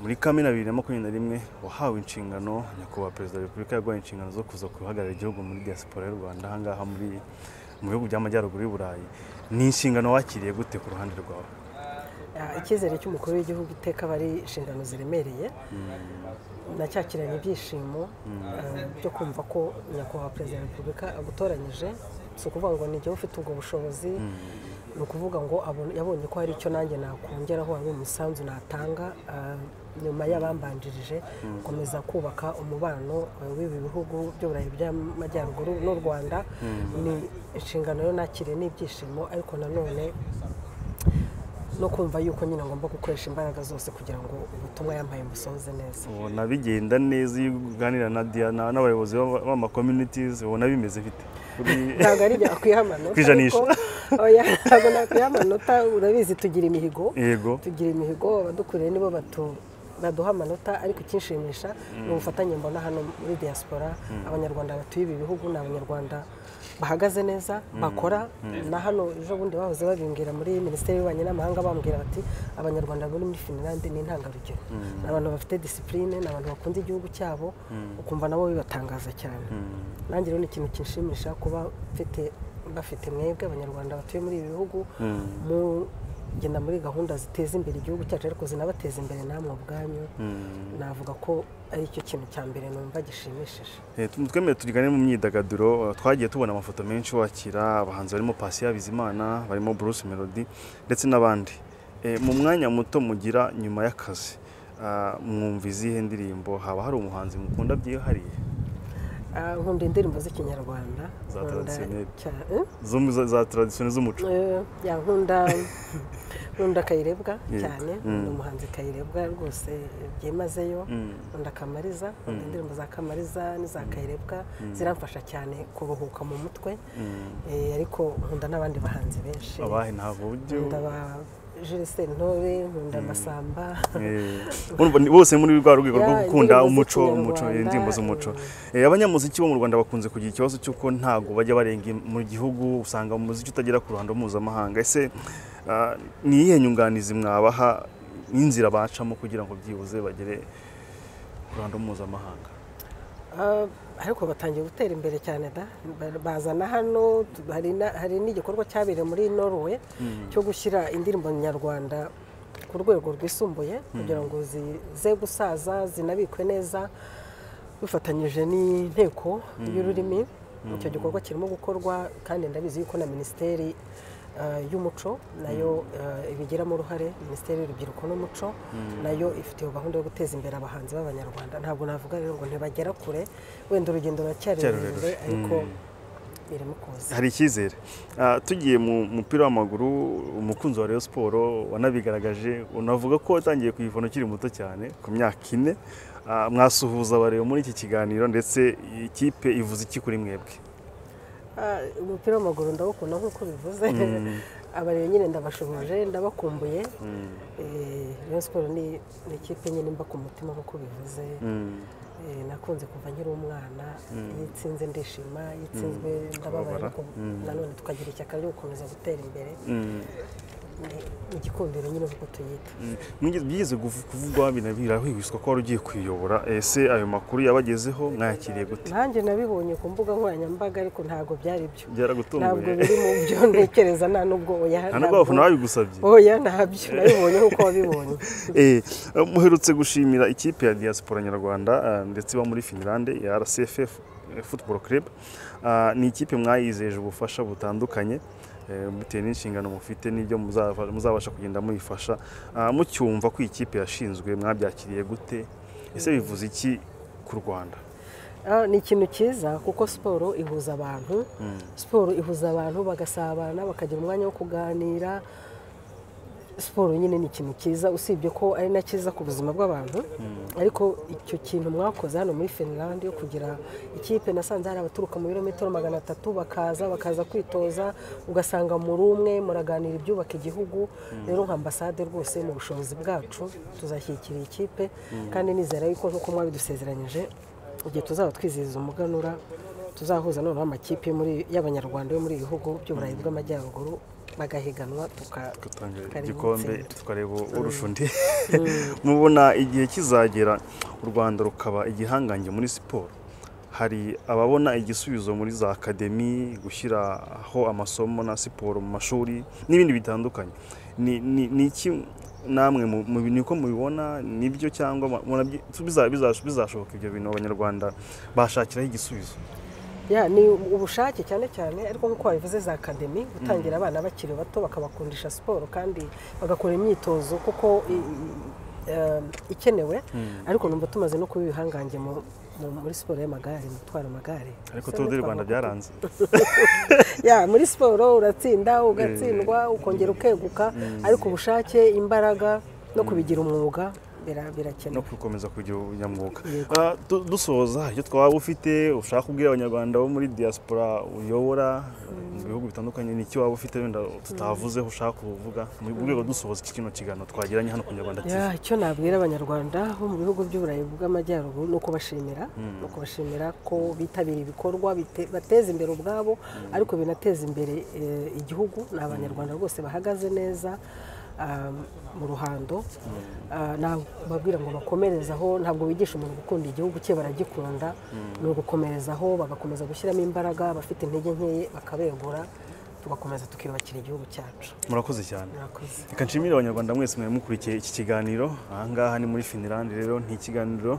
muri kamena bibiri na makumyabiri na rimwe wahawe inshingano nyakubahwa perezida wa repubulika yaguhaye inshingano zo kuza guhagararira igihugu muri diaspora y'u rwanda ahangaha muri mu bihugu by'amajyaruguru y'u burayi ni inshingano wakiriye gute ku ruhande rwawe icyizere cy'umukuru w'igihugu iteka aba ari inshingano ziremereye nacyakiranye ibyishimo byo kumva ko nyakubahwa perezida wa repubulika agutoranyije si ukuvuga ngo ni igihe ufite ubwo bushobozi ni ukuvuga ngo yabonye ko hari icyo nanjye nakongeraho hari umusanzu natanga nyuma y'abambanjirije gukomeza kubaka umubano w'ibi bihugu by'uburayi by'amajyaruguru n'u rwanda ni inshingano yo nakiriye n'ibyishimo ariko nanone no kumva yuko nyine ngomba gukoresha imbaraga zose kugira ngo ubutumwa yampaye musohoze neza ubona bigenda neza iyo uganira na diana n'abayobozi b'amakominitizi ubona bimeze bite ntabwo ari ibyo akwiha amanota ntabwo nakwiha amanota urabizi tugira imihigo yego tugira imihigo abadukuriye nibo baduha amanota ariko ikinshimisha ni ubufatanye mbona hano muri diaspora abanyarwanda batuye ibi bihugu ni abanyarwanda bahagaze neza bakora na hano ejo bundi bahoze babimbwira muri minisiteri y'ububanyi n'amahanga bambwira bati abanyarwanda bari muri finilande ni intangarugero ni abantu bafite disipurine ni abantu bakunda igihugu cyabo ukumva nabo bibatangaza cyane nanjye rero ni ikintu kinshimisha kuba bafite mwebwe abanyarwanda batuye muri ibi bihugu mugenda muri gahunda ziteza imbere igihugu cyacu ariko zinabateza imbere namwe ubwanyu navuga ko ari cyo kintu cya mbere numva gishimishije twemere turigane mu myidagaduro twagiye tubona amafoto menshi wakira abahanzi barimo Pasi Bizimana barimo Bruce Melody ndetse n'abandi mu mwanya muto mugira nyuma y'akazi mwumva izihe ndirimbo haba hari umuhanzi mukunda byihariye nkunda indirimbo z'ikinyarwanda za taradisiyoneri z'umuco nkunda nkunda kayirebwa cyane nkunda umuhanzi kayirebwa rwose byimazeyo nkunda kamariza nkunda indirimbo za kamariza n'iza kayirebwa ziramfasha cyane kuruhuka mu mutwe ariko nkunda n'abandi bahanzi benshi abahe nta buryo jilise ntore nkunda amasamba bose muri rwa rwego rwo gukunda umuco umuco indirimbo z'umuco abanyamuziki bo mu rwanda bakunze kugira ikibazo cy'uko ntabwo bajya barenga mu gihugu usanga umuziki utagera ku ruhando mpuzamahanga ese ni iyihe nyunganizi mwabaha n'inzira bacamo kugira ngo byibuze bagere ku ruhando mpuzamahanga ariko batangiye gutera imbere cyane da bazana hano hari n'igikorwa cyabereye muri norwe cyo gushyira indirimbo nyarwanda ku rwego rwisumbuye kugira ngo zize gusaza zinabikwe neza bifatanyije n'inteko y'ururimi icyo gikorwa kirimo gukorwa kandi ndabizi yuko na minisiteri y'umuco nayo ibigiramo uruhare minisiteri y'urubyiruko n'umuco nayo ifite iyo gahunda yo guteza imbere abahanzi b'abanyarwanda ntabwo navuga rero ngo ntibagera kure wenda urugendo ruracyari rurerure ariko birimo kuza hari icyizere tugiye mu mupira w'amaguru umukunzi wa Rayon siporo wanabigaragaje unavuga ko watangiye kuyivuna ukiri muto cyane ku myaka ine mwasuhuza abareba muri iki kiganiro ndetse ikipe ivuze iki kuri mwebwe umupira w'amaguru ndawukunda nk'uko bivuze abareba nyine ndabashoboje ndabakumbuye rero siporo ni ikipe nyine mba ku mutima nk'uko bivuze nakunze kuva nkiri umwana iyo itsinze ndishima iyo itsinzwe ndababara nanone tukagira ishyaka ryo gukomeza gutera imbere mu gikundiro nyine uko tuyita byigeze kuvugwa birahwihwiswa ko wari ugiye kuyiyobora ese ayo makuru yabagezeho mwayakiriye gute nanjye nabibonye ku mbuga nkoranyambaga ariko ntabwo byari byo byaragutunguye ntabwo biri mu byo ntekereza nta nubwo oya nta nubwo abafana babigusabye oya ntabyo nabibonye nk'uko wabibonye muherutse gushimira ikipe ya diaspora nyarwanda ndetse iba muri finilande ya rcff football club ni ikipe mwayizeje ubufasha butandukanye bitewe n'inshingano mufite n'ibyo muzabasha kugenda muyifasha mucyumva ko ikipe yashinzwe mwabyakiriye gute ese bivuze iki ku rwanda ni ikintu cyiza kuko siporo ihuza abantu siporo ihuza abantu bagasabana bakagira umwanya wo kuganira siporo nyine ni ikintu cyiza usibye ko ari na cyiza ku buzima bw'abantu ariko icyo kintu mwakoze hano muri finland yo kugira ikipe nasanze hari abaturuka mu birometero magana atatu bakaza bakaza kwitoza ugasanga muri umwe muraganira ibyubaka igihugu rero nka ambasade rwose mu bushobozi bwacu tuzashyikira ikipe kandi nizera yuko nk'uko mwabidusezeranyije igihe tuzaba twizihiza umuganura tuzahuza noneho amakipe y'abanyarwanda yo muri ibihugu by'uburayi bw'amajyaruguru bagahiganwa tuka gutanga tukareba igikombe intsinzi. tukareba urusha undi mubona igihe kizagera u rwanda rukaba igihangange muri siporo hari ababona igisubizo muri za akademi gushyiraho amasomo na siporo mu mashuri n'ibindi bitandukanye ni ni- ni iki namwe mu- mu- niko mubibona nibyo cyangwa mu- murabyi- biza- biza- bizashoboka ibyo bintu abanyarwanda bashakiraho igisubizo Ya, ni ubushake cyane cyane ariko nk'uko wabivuze za akademi gutangira abana bakiri bato bakabakundisha siporo kandi bagakora imyitozo kuko i- i- em, ikenewe ariko numva tumaze no kuba ibihangange mu- mu- muri siporo y'amagare mu gutwara amagare ariko Sibyo, tuba no u rwanda twavuga ko- byaranze Ya, muri siporo uratsinda ugatsindwa ukongera ukeguka ariko ubushake imbaraga no kubigira umwuga bira- no birakenewe gukomeza kugira ubunyamwuga Yego. Ah, du- dusoza icyo twaba ufite ushaka kubwira abanyarwanda bo muri diaspora uyobora mu bihugu bitandukanye ni iki waba ufite wenda tutavuzeho ushaka kuvuga mu rwego rwo dusoza iki kino kiganiro twagiranye hano ku nyarwanda TV. Ya, icyo nabwira abanyarwanda bo mu bihugu by'uburayi bw'amajyaruguru ni ukubashimira ni ukubashimira ko bitabira ibikorwa bite- bateza imbere ubwabo ariko binateza imbere eh, igihugu ni abanyarwanda rwose bahagaze neza ah, mu ruhando Ah, nababwira ngo bakomerezaho ntabwo bigisha umuntu gukunda igihugu cye baragikunda ni ugukomerezaho bagakomeza gushyiramo imbaraga abafite intege nkeya bakabegura tugakomeza tukiyubakira igihugu cyacu murakoze cyane murakoze reka nshimire abanyarwanda mwese mwari mukurikiye iki kiganiro aha ngaha ni muri finirandi rero ni ikiganiro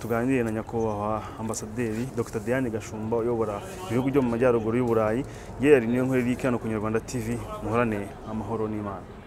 tuganiriye na nyakubahwa ambasaderi dr diane gashumba uyobora ibihugu byo mu majyaruguru y'uburayi yewe niyo nkuru iri hano ku nyarwanda tv muhorane amahoro n'imana